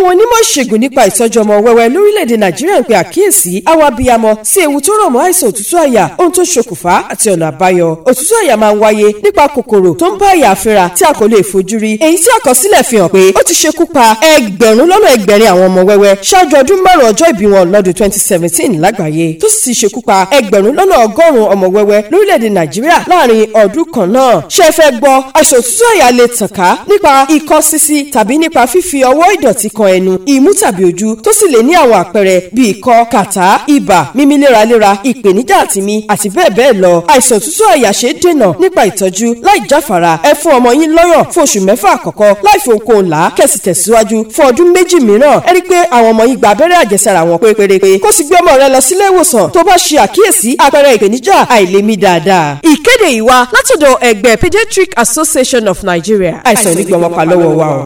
àwọn onímọ̀ ìṣègùn nípa ìtọ́jú ọmọ wẹ́wẹ́ lórílẹ̀‐èdè nàìjíríà ń pe àkíyèsí àwọn abiyamọ sí ewu tó rọ̀ mọ́ àìsàn òtútù àyà ohun tó ṣokùnfà àti ọ̀nà àbáyọ òtútù àyà máa ń wáyé nípa kòkòrò tó ń bá àyà fínra tí a kò lè fojú rí èyí tí àkọsílẹ̀ fi hàn pé ó ti ṣekú pa ẹgbẹ̀rún lọ́nà ẹgbẹ̀rin àwọn ọmọ wẹ́wẹ́ ṣáájú ọdún márùn ọjọ́ ìbí wọn lọ́dún twenty seventeen lágbàáyé tó sì ti ṣekú pa ẹgbẹ̀rún lọ́nà ọgọ́rùn-ún ọmọ wẹ́wẹ́ lórílẹ̀‐èdè nàìjíríà láàrin ọdún kan náà ṣé ẹ fẹ́ gbọ́ àìsàn òtútù àyà lè tàn ká nípa ikọ́ sísí tàbí nípa fífi ọwọ́ ìdọ̀tí kan ẹnu imú tàbí ojú tó sì lè ní àwọn àpẹẹrẹ bíi ikọ́ kàtá ibà mímí léraléra ìpèníjà àtìmí àti bẹ́ẹ̀ bẹ́ẹ̀ lọ àìsàn òtútù àyà ṣe é dènà nípa ìtọ́jú láì jáfara ẹ fún ọmọ yín lọ́yàn fún oṣù mẹ́fà àkọ́kọ́ láì fi ohunkóhun là á kẹ̀sì tẹ̀síwájú fún ọdún méjì mìíràn ẹ rí i pé àwọn ọmọ yín gba abẹ́rẹ́ àjẹsára wọn pé pérépé kó sì gbé ọmọ rẹ lọ sílé ìwòsàn tó bá ṣe àkíyèsí àpẹẹrẹ ìpèníjà àìlèmí dáadáa. ìkéde yìí wá látọ̀dọ̀ ẹgbẹ́ pediatric association of nigeria àìsàn onígbọ̀nmọ́pá lọ́wọ́ wa o.